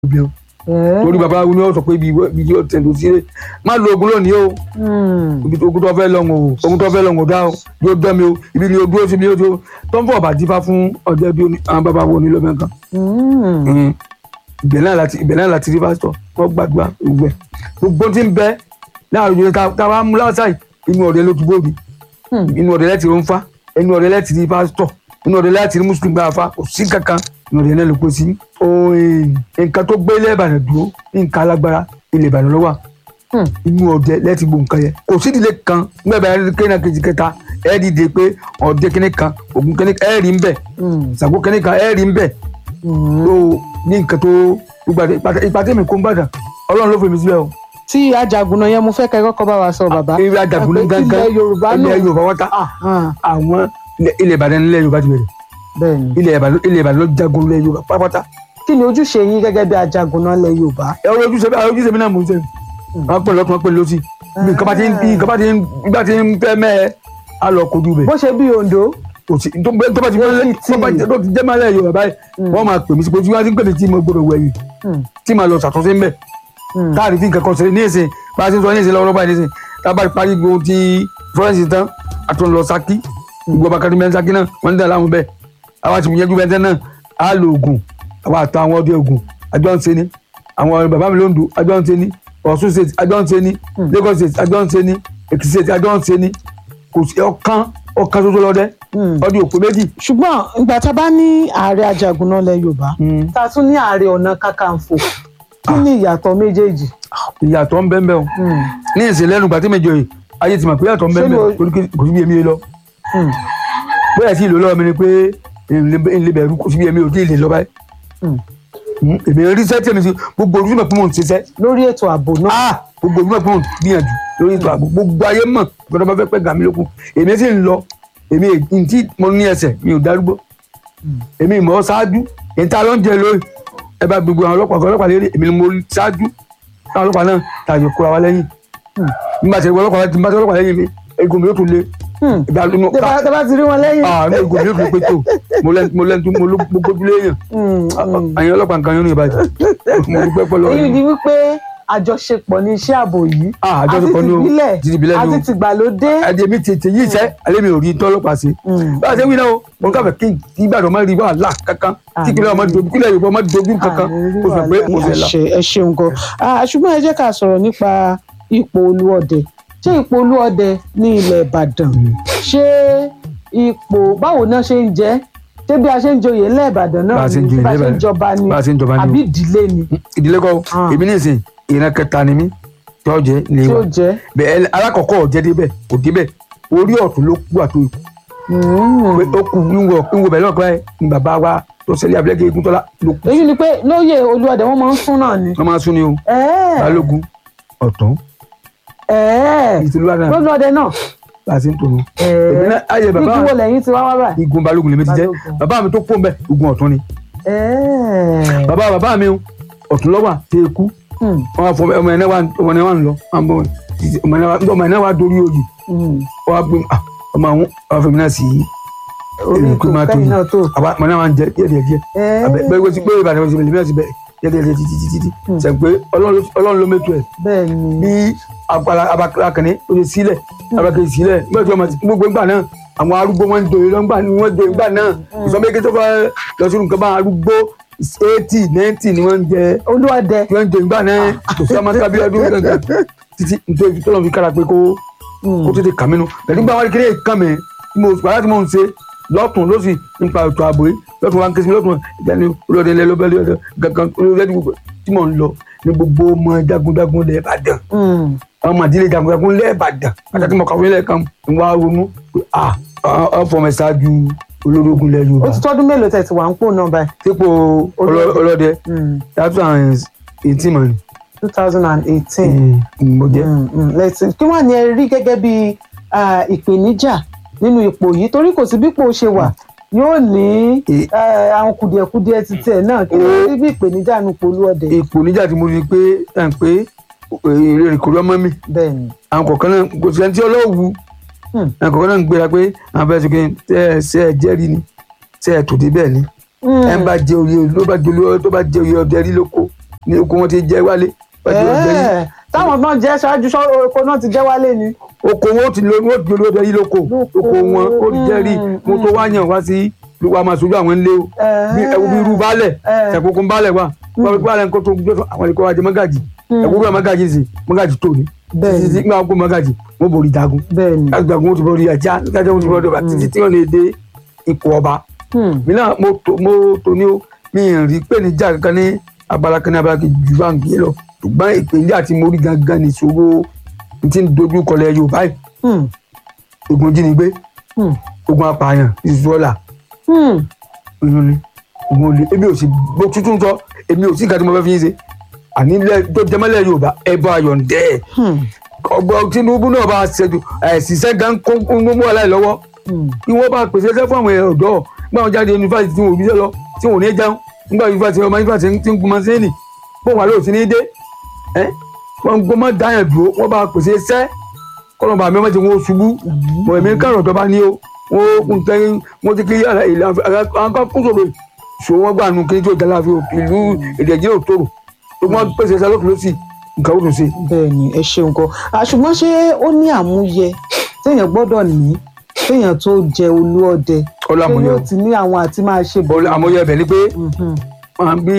bí o ẹ́ torí babaláwo ni ó sọ pé ibi ibi tí ó tẹ̀ ló sí rè má lo oògùn lónìí o mm, ibi tó ogun tó fẹ́ lọ́wọ́ o ogun tó fẹ́ lọ́wọ́ dá o yóò dán mi o ibi ni o dúró sí mi o tó tó ń fọ̀ bá dífá fún ọ̀dẹ́ bí àwọn bàbá wo ni ló mẹ́kan mm, ibẹ̀ náà láti ibẹ̀ náà láti rí pásítọ̀ wọ́n gbàdúrà gbogbo ẹ̀ gbogbo tí ń bẹ láàrin ìjọba tá tá a bá mú lásàì inú ọ̀dẹ ló ti bóbi Hmm. inú ọ̀dẹ láti rí ń fa inú ọ̀dẹ láti rí pásítọ̀ inú ọ̀dẹ láti rí mùsùlùmí gbà fa kò sí kankan inú ọ̀dẹ náà ló pé sí. ooo nǹkan tó gbé ilé Ìbàdàn dúró nǹkan alágbára ilé Ìbàdàn ló wà Hmm. inú ọ̀dẹ lẹ́tì gbó nǹkan yẹn kò sídìílé kan gbẹ̀bẹ̀ ẹ̀rí kéèna kejì kẹta ẹ̀ dìde pé ọ̀dẹ kíní kan ògùn kíní kan ẹ̀ rí ń bẹ̀ mm, Ṣàngó kíní kan ẹ̀ rí ń bẹ̀ mm. tó ní nǹkan tó gbàdé ìpàdé mi kó ń gbàdàn ọlọ́run ló fèmí síbẹ̀ o. tí ajagunna yẹn mo fẹ́ kẹ́ kọ́kọ́ bá wa sọ bàbá eré àjàgùn ní Àpè gángan ilẹ̀ Yorùbá ilẹ̀ náà Yorùbá wọ́n ta Ah, àwọn ilẹ̀- ilẹ̀ Ìbàdàn nílẹ̀ Yorùbá ti bẹ̀rẹ̀ bẹ́ẹ̀ ni ilẹ̀ Ìbàdàn ilẹ̀ Ìbàdàn ló jagun ilẹ̀ Yorùbá pátápátá. kí ni ojúṣe yín gẹ́gẹ́ bí ajagunna ilẹ̀ Yorùbá ẹ wọ́n ojúṣe bí àwọn ojúṣe mi náà mò ń sẹ́yìn wọ́n pè lọ́tún wọ́n pè lọ́sì bí nǹkan bá ti ń bí nǹkan bá ti ń gbà ti ń fẹ́ mẹ́ ẹ á lọ kojú bẹ̀ bó ṣe bí Ondo kò sí tó bá tó bá ti mọ́lẹ̀ tó bá tó ti jẹ́ mọ́lẹ̀ Yorùbá báyìí wọ́n máa pè mí sí pé tí wọ́n ti ń pè mí tí mo gbọdọ̀ wẹ̀yìn Mm, tí màá lọ ṣàtúnṣe ńbẹ̀ mm, káàdì tí nǹkan kan ṣẹlẹ̀ ní ìsìn bá a ṣe ń sọ ní ìsìn lọ́wọ́lọ́wọ́ báyìí ní ìsìn tá a bá parí gbogbo ti fọ́rẹ́ǹsì tán a tún lọ Ṣakí gbogbo abakari mẹ́rin Ṣakí náà wọ́n ń dà láwọn bẹ́ẹ̀ àwọn àti ìyẹn júbẹ́ntẹ́ náà á lo oògùn àwọn àtọ àwọn ọdẹ oògùn àjọ ń ṣe ni àwọn bàbá mi lóńdó àjọ ń ṣe ni Ọ̀ṣun state àjọ ń ṣe ni Lagos state àjọ ń ṣe ni Èkìtì state àjọ ń ṣe ni kò sí ọ̀kan ọ̀kan ṣoṣo lọ́dẹ mm. ọdẹ òpó méjì. ṣùgbọ́n ìgbà tá a bá ní ààrẹ ajagunna ilẹ̀ Yorùbá tá a tún ní ààrẹ ọ̀nà kakanfò kí ni ìyàtọ̀ méjèèjì. ìyàtọ̀ ń bẹ́ẹ̀ bẹ́ẹ̀ o Mm, ní ìsìn lẹ́nu gbàtí méjọ yìí ayé ti mọ̀ pé ìyàtọ̀ ń bẹ́ẹ̀ Ṣé lo- bẹ́ẹ̀ torí kò sí bí èmi yé lọ. mm, bóyá sí ìlú lọ́wọ́ mi ni pé ìlú bẹ̀rù kò sí bí èmi ò tí ì lè lọ báyìí. mm. Mm, èmi rí sẹ́tì mi sí gbogbo ojúmọ̀ pé mò ń ṣiṣẹ́ lórí ètò ààbò náà. ah gbogbo ojúmọ̀ pé mò ń gbìyànjú lórí ètò ààbò gbogbo ayé mọ̀ gbọdọ̀ bá fẹ́ pẹ́ gàmí lókun èmi sì ń lọ èmi èyí tí mo ní ẹsẹ̀ mi ò darúgbó èmi ìmọ̀ ṣáájú èyí tá a lọ ń jẹ lórí ẹ bá gbogbo àwọn ọlọ́pàá ọlọ́pàá lérí èmi ni mo ṣáájú táwọn ọlọ́pàá náà tàbí kóra wa lẹ́yìn nígbà tí ọlọ́pàá ti bá tí ọlọ́pàá lẹ́yìn mi egun mi yóò tún lé Hmm. ìgbà lónìí tẹ́ bá tẹ́ bá ti rí wọn lẹ́yìn. ah mi egun mi yóò tún pé tó mo lẹ́nu mo lẹ́nu mo ló gbójú léèyàn Mm, mm. àyìn ọlọ́pàá nǹkan yóò ní ìbàjẹ́ mo dúpẹ́ pẹ́ lọ́wọ́ èyí yìí. ni wípé àjọṣepọ̀ ní iṣẹ́ ààbò yìí Ah, àjọṣepọ̀ ní o. àti Ti ìbílẹ̀ ní o. àti tìgbàlódé. ẹdí mi ti ti yí iṣẹ́ alẹ́ mi ò rí tọ́lọ́pàá sí. Mm. bá a ṣe wí náà o mo ń káfẹ́ kí kí Ìbàdàn má rí wàhálà kankan kí kílẹ̀ ọmọ dojú kílẹ̀ Yorùbá ọmọ dojú kankan Àárín kó sọ pé mo fẹ́ la. àṣẹ ẹ ṣeun gan Ah, ṣùgbọ́n ẹ jẹ́ ká sọ̀rọ̀ nípa ipò olúọdẹ ṣé ipò olúọdẹ ní ilẹ̀ Ìbàdàn ṣé ipò báwo náà ṣe ń jẹ́ ṣé bí a ṣe ń joyè ńlẹ̀ Ìbàdàn Bá náà a ṣe ń ni joyè bá a ṣe ń ńlẹ̀ jọba ni bá a ṣe ń jọba ni o. àbí ìdílé ni ìdílé kọ́ Ah. èmi ní ìsìn ìran kẹta ni mí tí ó jẹ́ ní tí wa ó jẹ́. bẹ́ẹ̀ alákọ̀ọ́kọ́ ọ̀jẹ́ débẹ̀ kò débẹ̀ orí ọ̀tún ló kú àtò ikú Mm. pé ó kù níwọ̀ níwọ̀ bẹ́ẹ̀ náà kọ́ ni bàbá wa tó ṣẹlẹ̀ abúlé egun tọ́lá ló kù èyí ni pé lóye olúọdẹ wọn máa ń fún náà ni. wọ́n máa sún ni o ẹ̀ẹ́ balógun ọ̀tún ẹ̀ẹ́ ìtìlúwà náà olúọdẹ náà bá a ṣe ń tòun èmi ẹ̀ẹ́ náà ayé bàbá igi wo lẹ́yìn tí wá wá báyìí. igun balógun lèmi ti jẹ́ Balógun. bàbá mi tó kó ń bẹ igun ọ̀tún ni ẹ̀ẹ́ bàbá bàbá mi ọ̀tún lọ́wà tẹ ikú Hmm, wọn wá fọ ọmọ ẹ̀ náà wà ọmọ ẹ̀ náà wà ń lọ wọn bọ ọmọ ẹ̀ náà wà- ọmọ ẹ̀ náà wà dorí oyè hmm. wọn wá gbé ah, ọmọ àwọn ọmọ fẹmi náà sí orí èrè kò kí máa tó kẹ́yìn yìí náà tó. àwa ọmọ náà wà ń jẹ díẹ̀ díẹ̀ díẹ̀ abẹ ẹ̀ẹ́ bẹ́ẹ̀ wọ́n ti gbé ìbàdàn ọ̀sẹ̀ lèmi náà ti bẹ̀ díẹ̀ díẹ̀ díẹ̀ títí títí títí sẹ̀ pé Ọlọ́run Ọlọ́run ló mẹ́tọ́ ẹ̀ bẹ́ẹ̀ ni. bí abakànnì ó ṣe sílẹ̀ abakànnì sílẹ̀ nígbà tí ọmọ ti gbogbo ìgbà náà àwọn arúgbó wọn ń doyè lọ́ngbà ni wọ́n doyè ìgbà náà ìsọmọlẹ́kẹ tó fẹ́ lọ sínú nǹkan bá arúgbó eighty ninety ni wọ́n ń jẹ olúọdẹ. tí wọ́n ń doyè ìgbà náà kò sí ọmọ kábí ọdún kankan títí nítorí tó lọ́n fi kára pé kó kó tètè kà mí nu pẹ̀lú gbà wọn kéré kàn mí tí mo wàhálà tí mo ń ṣe lọ́tún lọ́sì nípa ètò ààbò yìí lọ́tún wa ń ké sí mi lọ́tún ìdáni olóde ilẹ̀ lọ́bẹ̀ lọ́dọ̀ gangan olóde tí mo ń lọ ní gbogbo ọmọ jagunjagun lẹ́ẹ̀ Ìbàdàn Hmm, àwọn màdílé jagunjagun lẹ́ẹ̀bàdàn àtàtì mọ̀ kàwé lẹ́ẹ̀kan ń wá ronú pé à ọ fọmọ ṣáájú olórógun lẹ ó Yorùbá ti tọ́dún mélòó tẹ̀ tí wà ń pò náà báyìí. sípò ọlọ- ọlọ́dẹ Hmm, two thousand eighteen mọ̀ two thousand and eighteen. ní mo jẹ́ lẹ́sìn kí wọ́n ní ẹ rí gẹ́gẹ́ bí ah, ìpèníjà nínú ipò yìí torí kò sí bí ipò ṣe wà yóò ní E- eh, àwọn kùdìẹ̀kudiẹ ti tiẹ̀ náà kí wọ́n rí bí ìpèníjà nínú ipò olúọdẹ. ipò níjà tí mo rí i pé ẹ̀ ń pé èrè kò lọ́mọ mi bẹ́ẹ̀ ni. àwọn kọ̀ọ̀kan náà kò sí ẹni tí ọlọ́wù Hmm. àwọn kọ̀ọ̀kan náà ń gbéra pé àwọn fẹ́ẹ́ sọ pé ṣé ẹ ṣé ẹ jẹ́rìí ni ṣé ẹ tòde bẹ́ẹ̀ ni Hmm. ẹ ń bá jẹ oyè ló bá jẹ olú tó bá jẹ oyè ọdẹ rí lóko ní oko wọn ti jẹ́ wálé pẹ̀lú ọ̀gbẹ́ yìí Ẹ̀ẹ́, táwọn náà jẹ́ ṣáájú sọ oko náà ti jẹ́ wálé ni. oko wọn ó ti lo wọn ó ti lo ọdẹ yìí lóko Lóko. oko wọn ó jẹ́ rí mo tó wá yàn wá sí wa máa sojú àwọn ilé o bí ẹwù bí irú baálẹ̀ Ẹ̀ẹ́. ẹ̀kúnkún baálẹ̀ wa wọ́n fi baálẹ̀ nǹkan tó gbé fún àwọn ẹ̀kọ́ ajé mọ́gàjì ẹ̀kú bí mọ́gàjì sì mọ́gàjì tó ní Bẹ́ẹ̀ ni. títí tí wọ́n kó mọ́gàjì wọ́n borí jagun bẹ́ẹ̀ ni. láti jagun wọ́n ti borí ajá láti jagun wọ́n ti borí ọba títí tí wọ́n lè dé ipò ọba Hmm. mi náà mo tó mo tó ní o mi ì rí pé níjà kankan ní abala kan ní abala kejì ju báńkì lọ ṣùgbọ́n ìpèníjà tí mo rí gangan ní ìṣòro tí ń dojú kọlẹ̀ Yorùbá yìí Hmm. ogun jínigbé Hmm. ogun apààyàn ìṣúọ́là Hmm. oyún ni ogun olè èmi ò sì bó tuntun sọ èmi ò sí nǹkan tí mo fẹ́ fi yín ṣe àní ilẹ̀ tó jẹmọ́lẹ̀ Yorùbá ẹ bá yọ̀ǹdẹ́ ẹ̀ Hmm. ọgbọ́n Tinubu náà bá ṣètò ẹ̀sìnṣẹ́ gan kó kó mú aláì lọ́wọ́ Hmm. kí wọ́n bá pèsè iṣẹ́ fún àwọn ọ̀dọ́ nígbà wọn jáde yunifásitì tí wọn ò ríṣẹ́ lọ tí wọn ò ní jẹun nígbà yunifásitì ọmọ yunifásitì tí ń gun mọ́sẹ́ẹ̀nì bó wà lóòsì ní dé ẹ́ wọ́n gbọ́ mọ́ dáyàn dúró wọ́n bá pèsè iṣẹ́ kọ́nà bàmí ọmọ tí wọ́n ṣubú mọ̀ èmi kárọ̀ tó bá ní o wọ́n kún tẹ́yìn wọ́n ti kí ilẹ̀ àwọn kan kún sòrò ìṣòwò wọn gbà nù kí tó gẹ́lá fi ìlú èdè ìjìnlẹ̀ òtòrò tó wọ́n pèsè iṣẹ́ lókè lọ́sì nǹkan ó dùn sí. bẹ́ẹ̀ ni ẹ ṣeun gan àṣùgbọ́n ṣé ó ní àmúyẹ téèyàn gbọ́dọ̀ ní téèyàn tó jẹ olú ọdẹ ọlọ́ ṣé àmúyẹ yóò ti ní àwọn àti máa ṣe bọ̀. ọlọ́ àmúyẹ bẹ̀ ni pé Mhm. wọn bí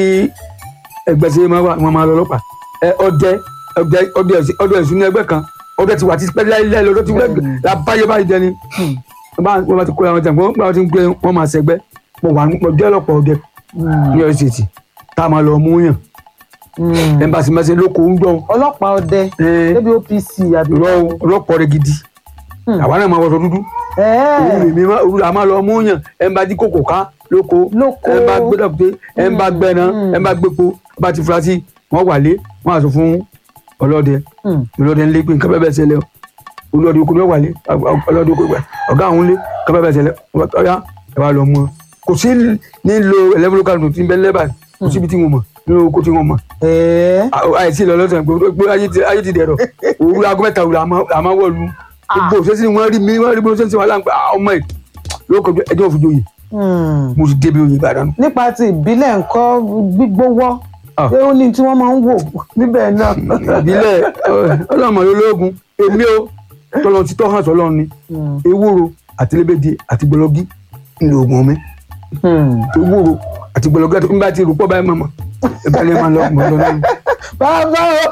ẹgbẹ́ sí máa wà wọn máa lọ ọlọ́pàá ẹ ọdẹ ọdẹ ọdẹ ẹ̀sìn ọdẹ ẹ̀sìn ní ẹgbẹ́ kan ọdẹ ti wà ti pẹ́ láíláí lọ́dọ̀ ti Bẹ́ẹ̀ni. wẹ́gbẹ́ labáyé báyìí dẹni Hmm. wọn bá wọn bá ti kó àwọn jẹun wọn bá ti ń gbé wọn máa ṣẹgbẹ́ mo wà mo jẹ́ ọlọ́pàá ọdẹ Hmm. ní ọ̀sẹ̀tì tá a máa lọ mú yàn Hmm. ẹ̀ńbàṣì mẹ́sẹ̀ lóko ń gbọ́n ọlọ́pàá ọdẹ ẹ̀ débi OPC àbí. ọlọ́pàá ọdẹ gidi Hmm. àwa náà máa wọṣọ dúdú Ẹ̀ẹ́. òun lèmi máa òun là máa lọ mú yàn ẹ̀ńbà dí kòkò ká lóko Lóko. ẹ̀ńbà gbé dọ̀pẹ́ ẹ̀ńbà gbẹ̀nà Hmm. ẹ̀ńbà gbépo bá ti fura sí wọn wà lé wọn àṣọ fún ọlọ́dẹ Hmm. ọlọ́dẹ ńlẹ pé nǹkan bẹ́ẹ̀ bẹ́ẹ̀ ṣẹlẹ̀ o olóòdì okùn ló wà lé ọlọ́dẹ okùn gbà ọ̀gá àwọn ńlẹ nǹkan bẹ́ẹ̀ bẹ́ẹ̀ ṣẹlẹ̀ ọ̀yá ẹ wá lọ mú ọ kò sí nílò ẹlẹ́múlò kanu tí ń bẹ lẹ́bàá kò síbi tí wọn mọ̀ nínú oko tí wọn mọ̀ Ẹ̀ẹ́. àìsí lọ lọ́sàn gbogbo ayé ti ayé ti dẹ̀rọ̀ òwúrọ̀ aago mẹ́ta òwúrọ̀ àmọ́ wọ̀lú gbogbo òṣèṣì wọn rí mi wọn rí bí wọn ṣe ń ṣe wàhálà ń pa ọmọ ẹ lóko ẹjọ́ òfin joyè Hmm. mo ti débi oyè Ìbàdàn nípa ti ìbílẹ̀ ńkọ́ gbígbówọ́ Ah. pé ó ní tí wọ́n máa ń wò níbẹ̀ náà. ìbílẹ̀ ọlọ́mọ ológun èmi o tọ́lọ́ ti tọ́ hàn sọ́lọ́ ni Hmm. ewúro àti lébèdè àti gbọlọgí ńlẹ oògùn mi Hmm. ewúro àti gbọlọgí àti nígbà tí ìrùpọ̀ báyìí mọ̀mọ́ ìbá ni ẹ máa lọ mọ̀ lọ lọ́nu bàbá o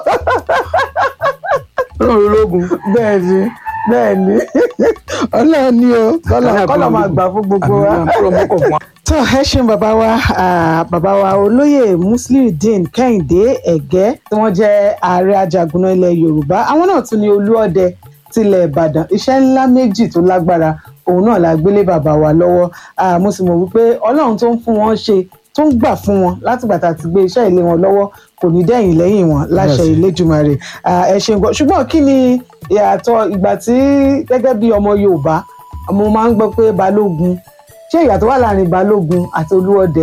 ọlọ́run ológun bẹ́ẹ̀ ni bẹ́ẹ̀ ni ọlọ́run ni o kọ́lọ̀ kọ́lọ̀ máa gbà fún gbogbo wa. àbúrò mọ́kọ̀ fún wa. tó ẹ ṣeun bàbá wa ah, bàbá wa olóyè musliudeen kẹ́hìndé ẹ̀gẹ́ tí wọ́n jẹ́ ààrẹ ajagunná ilẹ̀ yorùbá àwọn náà tún ní olúọdẹ tilẹ̀ ìbàdàn iṣẹ́ ńlá méjì tó lágbára òun náà la gbélé bàbá wa lọ́wọ́ Ah, mo sì mọ̀ wípé ọlọ́run tó ń fún wọn ṣe tó ń gbà fún wọn látìgbà tá a ti gbé iṣẹ́ ilé wọn lọ́wọ́ kò ní dẹ̀yìn lẹ́yìn wọn láṣẹ Yes. Elédùmarè Ah, ẹ ṣeun gan ṣùgbọ́n kí ni ìyàtọ̀ ìgbà tí gẹ́gẹ́ bí ọmọ yorùbá mo máa ń gbọ́ pé balógun ṣé ìyàtọ̀ wà láàrin balógun àti olúọdẹ.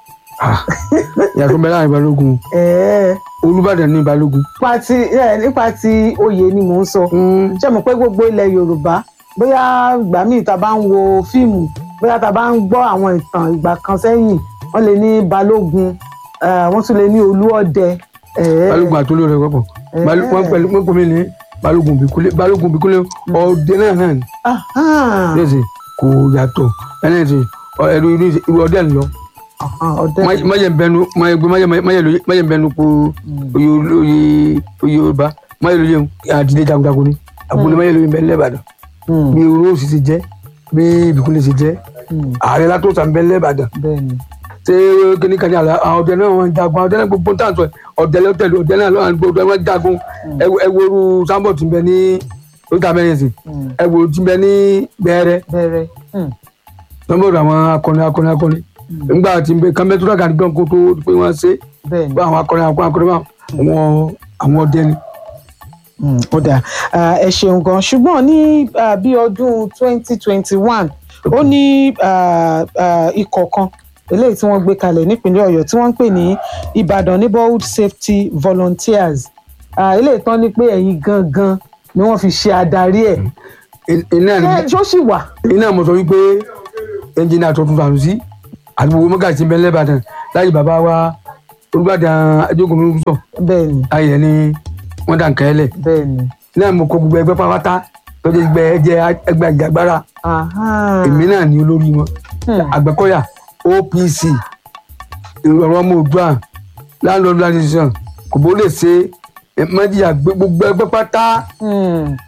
ìyàtọ̀ bẹ́ẹ̀ láàrin balógun Ẹ̀ẹ́, olúbàdàn ní balógun. nípa ti ẹ, nípa ti oyè ni mò ń sọ ṣé mo pé gbogbo ilẹ̀ yorùbá bóyá ìgbà míì tá a bá ń wo fíìmù bóyá tá a bá ń gbọ́ àwọn ìtàn ìgbà kan sẹ́yìn wọ́n lè ní balógun eh, wọ́n tún lè ní olúọdẹ. Ẹ̀ẹ́, balógun àti olórí ẹ̀kọ́ pọ̀ Baló- wọ́n pẹ̀lú wọ́n pọ̀ mí ní balógun bìkúlé balógun bìkúlé ọdẹ náà náà ní ahán, lẹ́sẹ̀ kò yàtọ̀ ẹni tí ẹ̀rù irú irú ọdẹ ń lọ ahán, ọdẹ. máyẹ̀ bẹnu máyẹ̀ bẹnu po oyè oyè oyè yorùbá máyẹ̀ lóye àdìdé jagunjagun ni àgùnlé máyẹ̀ lóye bẹ́ẹ̀ lẹ́bàdàn Hmm, bí olóòsì ti jẹ́ bí bìkúlé ti jẹ́ hmm, ààrẹ látòsà ń bẹ lẹ́bàdàn bẹ́ẹ̀ ni. ṣé kíní kan ní àlà àwọn ọdẹ náà wọn jagun àwọn ọdẹ náà gbogbo táwọn sọ ọdẹ lọtẹlẹ ọdẹ náà lọ́wọ́ gbogbo wọn jagun ẹwọrú sábọ̀ tí ń bẹ ní oríta mẹ́rin sí Hmm, ẹwọrú tí ń bẹ ní bẹ́ẹ̀rẹ̀ bẹ̀rẹ̀. Hmm, sábọ̀ àwọn akọni akọni akọni nígbà tí ń bẹ kàmẹ́túrà kan gbọ́n kó tó pé wọ́n ṣe bẹ́ẹ̀ ni. pé àwọn akọni akọni akọni wọn àwọn àwọn ọdẹ ni. Mm, ó dáa Ah, ẹ ṣeun gan ṣùgbọ́n ní ah, bí ọdún twenty twenty one ó ní ah, ah, ikọ̀ kan eléyìí tí wọ́n gbé kalẹ̀ nípínlẹ̀ ọ̀yọ́ tí wọ́n ń pè ní ìbàdàn neighborhood safety volunteers Ah, eléyìí tán ni pé ẹ̀yin gangan ni wọ́n fi ṣe adarí ẹ̀ iná ni ṣé ṣó sì wà. iná mo sọ wípé ẹnjìnà tó tún tànù sí àti gbogbo mọ́gà tí ń bẹ lẹ́bàdàn láyé bàbá wa olùbàdàn ajókòó mi sọ bẹ́ẹ̀ ni ayẹyẹ ni wọ́n dà nkẹ́ lẹ̀ bẹ́ẹ̀ ni. náà mo kó gbogbo ẹgbẹ́ pátá lọ́jọ́ ẹgbẹ́ ẹjẹ́ ẹgbẹ́ àjàgbára Aha. èmi náà ní olórí wọn Hmm. àgbẹ̀kọ̀yà OPC ìrọ̀rọ̀ ọmọ òdua landlord association kò bó lè ṣe mọ́jìyà gbogbo ẹgbẹ́ pátá Hmm.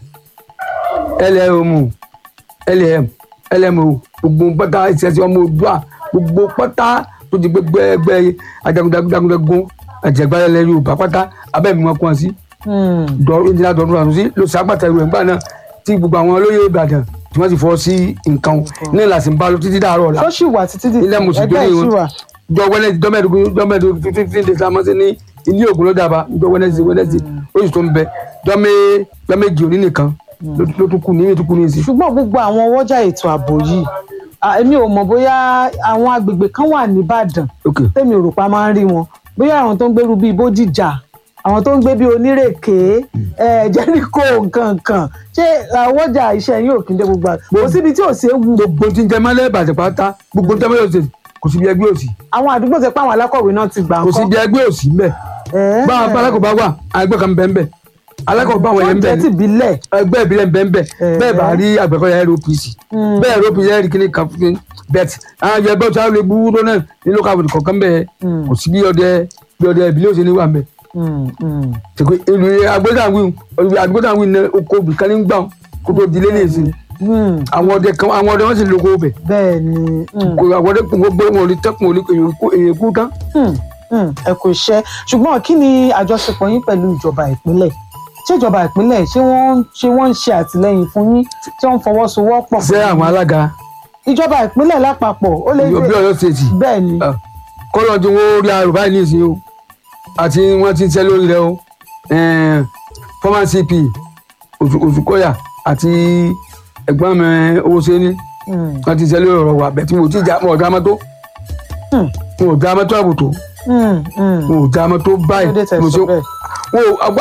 LMO LM LMO gbogbo pátá ìṣẹ̀ṣẹ̀ ọmọ òdua gbogbo pátá tó ti gbẹgbẹ ẹgbẹ́ ajagunjagunjagun àjẹgbára ilẹ̀ Yorùbá pátá abẹ́mi wọn kún ọ sí Hmm. dọ̀rọ̀ ìdílé àdọ̀dún àtúnṣe ló ṣàgbàtàrú ẹ̀ ńgbà náà tí gbogbo àwọn olóyè Ìbàdàn tí wọ́n ti fọ́ sí nǹkan ní ìlàsìn bá lọ títí dàárọ̀ ọ̀la tó sì wà títí di ilé mùsùlùmí ẹgbẹ́ wọn ìṣúra. jọ wẹnẹsì dọmẹdógún dọmẹdógún fífín days la máa ṣe ní ilé ògùn ló dàbà jọ wẹnẹsì wẹnẹsì oṣù tó ń bẹ dọmẹ dọmẹjì òní nìkan ló ló tún kù ní ètò kù ní ìsìn. ṣùgbọ́n gbogbo àwọn ọwọ́jà ètò ààbò yìí à, èmi ò mọ̀ bóyá àwọn agbègbè kan wà nìbàdàn ok tèmi ò rò pa máa ń rí wọn bóyá àwọn tó ń gbèrú bíi bódìjà àwọn tó ń gbé bíi onírèké ẹ jẹ́ríkò nǹkankan ṣé ọwọ́jà iṣẹ́ yín ò kí ń dé gbogbo àgbà kò síbi tí ò sí ewu gbogbo tí ń jẹ mọ́lẹ̀ ìbàdàn pátá gbogbo tí ń jẹ mọ́lẹ̀ òsì kò sí bí ẹgbẹ́ òsì àwọn àdúgbò tẹ pé àwọn alákọ̀wé náà ti gbà kò sí ńkọ́ bí ẹgbẹ́ òsì ń bẹ Ẹ̀. bá a bá alákọ̀ọ́ bá wà àgbẹ̀ kan bẹ́ẹ̀ bẹ́ẹ̀ alákọ̀ọ́ bá wọn yẹn ń Oúnjẹ bẹ́ẹ̀ ti bílẹ̀ ẹgbẹ́ ìbílẹ̀ ń bẹ́ẹ̀ bẹ́ẹ̀ bẹ́ẹ̀ bá rí àgbẹ̀kọ̀yà ROPC Mm. bẹ́ẹ̀ ROPC ẹ̀rí kíní kan fún bẹ́ẹ̀ àwọn ẹgbẹ́ tí wọ́n lè búrú náà ní local government kọ̀ọ̀kan bẹ́ẹ̀ Mm. kò sí bí ọdẹ bí ọdẹ ìbílẹ̀ òsì ní wà bẹ́ẹ̀ Mm, mm. tẹ̀kọ́ ìlú agbẹ́dàwìn agbẹ́dàwìn ní oko bìkan ní gbà kó tó di lélẹ̀ sí Mm. àwọn ọdẹ kan àwọn ọdẹ wọn sì lóko bẹ̀ bẹ́ẹ̀ ni mm. kò àwọn ọdẹ kò gbé wọn ò lè tẹ́kùn ò lè èyàn kú tán. Hmm, hmm, ẹ kò ṣe ṣùgbọ́n kí ni àjọṣepọ̀ yín pẹ̀lú ìjọba ìpínlẹ̀ ṣé ìjọba ìpínlẹ̀ ṣé wọ́n ṣé wọ́n ń ṣe àtìlẹ́yìn fún yín tí wọ́n ń fọwọ́sowọ́pọ̀ ṣé àwọn alága ìjọba ìpínlẹ̀ lápapọ̀ ó lè bí Ọ̀yọ́ ṣèṣì bẹ́ẹ̀ ni kọ́lọ́ tí wọ́n rí arò báyìí nìsín o àti wọ́n ti ń ṣẹ́ lórí rẹ o former CP Òṣùkọ́yà àti ẹ̀gbọ́n mi owó ṣẹ́ni Hmm, wọ́n ti ń ṣẹ́ lórí ọ̀rọ̀ wa bẹ̀ tí mo ti jà mọ́ ọ̀dọ́ amátó hmm, mo ò dá amátó àbùtò hmm, hmm. mo ò dá amátó Kí ló dé báyìí tẹ́ mo sọ ṣe bẹ́ẹ̀? wo àgbá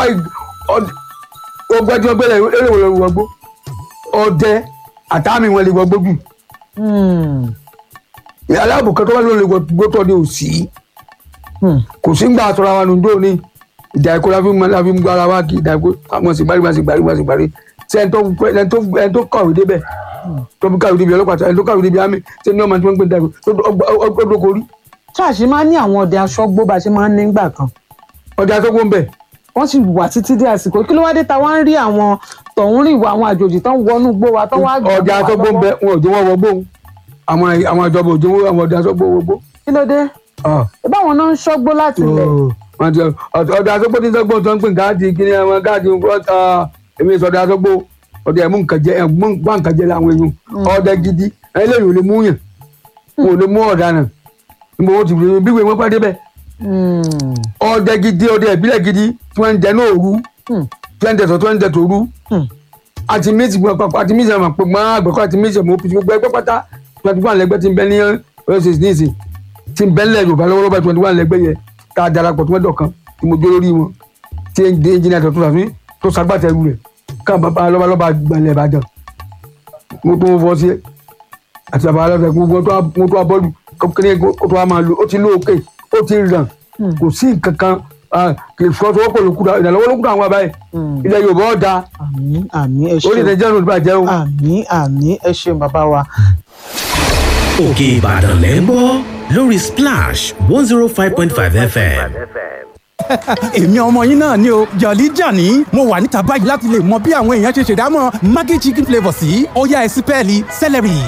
ọgbà tí wọ́n gbẹ́lẹ̀ eré wò lórí wọgbó ọdẹ àtàmì wọn lè wọgbó jù Hmm, aláàbò kan tó wà lórí wọgbó tó ní òsì hmm, kò sí gbà àtọ́ra wa nùdó ní ìdá ẹ̀kọ́ la fi mọ la fi ń gbọ́ ara wa kì í ìdá ẹ̀kọ́ àwọn sì gbárí wọn sì gbárí wọn sì gbárí ṣé ẹni tó ẹni tó ẹni tó kàwé débẹ̀ tó fi kàwé débi ọlọ́pàá ẹni tó kàwé débi àmì ṣé ní ọmọ tí wọ́n ń gbé dàgbé tó dóko rí ṣáàṣì máa ń ní àwọn ọdẹ aṣọ́gbó bá a ṣe máa ń ní gbà kan ọdẹ atọ́gbó ń bẹ̀ wọ́n sì wà títí dé àsìkò kí ló wá dé ta wá ń rí àwọn tọ̀hún rí ìwà àwọn àjòjì tó ń wọnú gbó wa tó wá gbà ọdẹ wá atọ́gbó ń lọ́wọ́. bẹ̀ wọn ò jẹ́ wọ́n wọgbó àwọn àwọn ìjọba ò jẹ́ wọ́n àwọn ọdẹ atọ́gbó wọgbó. kí ló dé báwọn náà ń ṣọ́gbó láti ilẹ̀ wọ́n ti ọdẹ atọ́gbó tí ń sọ́gbó tó ń pè gáàdì kíní àwọn gáàdì ọ̀tá èmi sọdẹ atọ́gbó ọdẹ ẹ̀mú nǹkan jẹ ẹ̀mú nǹkan jẹ làwọn èèyàn ọdẹ gidi ẹlẹ́yìn ò lè mú yàn wọn ò lè mú ọ̀daràn níbo wọ́n ti rí bí wọ́n pàdé bẹ́ẹ̀ Hmm, ọdẹ gidi ọdẹ ìbílẹ̀ gidi tí wọ́n ń jẹ náà òru hmm, tí wọ́n ń jẹ sọ tí wọ́n ń jẹ tòru hmm. àti méjì gbọ́n papọ̀ àti méjì àmọ̀ pé mọ́ àgbẹ̀kọ́ àti méjì àmọ̀ òpin gbogbo ẹgbẹ́ pátá twenty one lẹ́gbẹ́ tí ń bẹ ní ọ̀yọ́ ṣèṣin ní ìsìn tí ń bẹ ńlẹ̀ yorùbá lọ́wọ́lọ́wọ́ twenty one lẹ́gbẹ́ yẹn tá a darapọ̀ tí wọ́n dọ̀kan tí mo jó lórí wọn tí ẹnjìnìá tó tún tó sagbátẹrù rẹ̀ káà bàbá lọ́balọ́ba gbalẹ̀ ìbàdàn mo tó fọ́ sí àti bàbá lọ́sẹ̀ mo tó abọ́lù kékeré kó tó a máa lo ó ti lóòkè ó ti ràn kò sí nǹkan kan kì í fọwọ́sowọ́pọ̀ lókùdà ìdàlọ́wọ́ lókùdà àwọn àbáyé Hmm. ilẹ̀ yorùbá ọ̀dà àmín àmín ẹ orí ṣeun ìdẹ́jẹ́ ló bàjẹ́ o. àmín àmín ẹ ṣeun bàbá wa. òkè ìbàdàn lẹ́ ń gbọ́ lórí splash one zero five point five fm. èmi ọmọ yín náà ni o jọ̀lí jàní mo wà níta báyìí láti lè mọ bí àwọn èèyàn ṣe ṣèdámọ̀ maggi chicken flavour sí ọ̀yá ẹ̀sìn pẹ́ẹ́lí celery.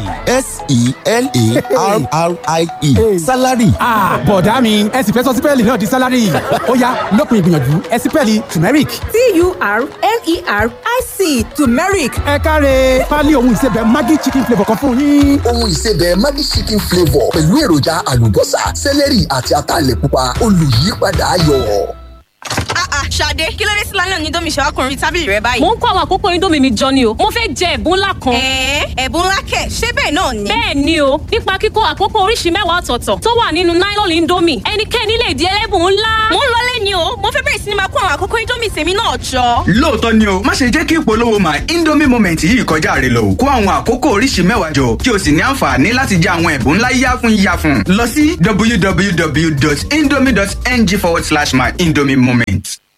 s-e-l-a-r-r-i-e salary Ah, bọ̀dá mi ẹ sì fẹ́ sọ sípẹ́ẹ̀lì náà di sálárì ó yá lópin ìgbìyànjú ẹ sípẹ́ẹ̀lì turmeric. T-U-R-M-E-R-I-C turmeric. ẹ káre pálí ohun ìsebẹ̀ maggi chicken flavour kan fún yín. ohun ìsebẹ̀ Maggi chicken flavour pẹ̀lú èròjà àlùbọ́sà sẹ́lẹ̀rì àti ataalẹ̀ pupa olùyípadà ayọ̀. Ah ah Ṣadé kí ló dé sí lálẹ́ òní domi ṣàwákùnrin tábìlì rẹ báyìí. mo ń kó àwọn àkókò indomie mi jọ ni o mo fẹ́ jẹ ẹ̀bùn ńlá kan. Ẹ̀ẹ́ ẹ̀bùn ńlá kẹ̀ ṣé bẹ́ẹ̀ náà ni. bẹ́ẹ̀ ni o nípa kíkó àkókò oríṣi mẹ́wàá ọ̀tọ̀ọ̀tọ̀ tó wà nínú nylon indomie ẹnikẹ́ni lè di ẹlẹ́bùn ńlá. Mo ń lọlé ni o mo fẹ́ bẹ̀rẹ̀ bẹ̀rẹ̀ sí ni máa kó àwọn àkókò indomie tèmi náà jọ. lóòótọ́ ni o má ṣe jẹ́ kí ìpolówó my indomie moment yìí kọjá rẹ lọ kó àwọn àkókò oríṣi mẹ́wàá jọ kí o sì ní àǹfààní láti jẹ àwọn ẹ̀bùn ńlá yáfun yáfun lọ sí www.indomie.ng forward slash my indomie moment.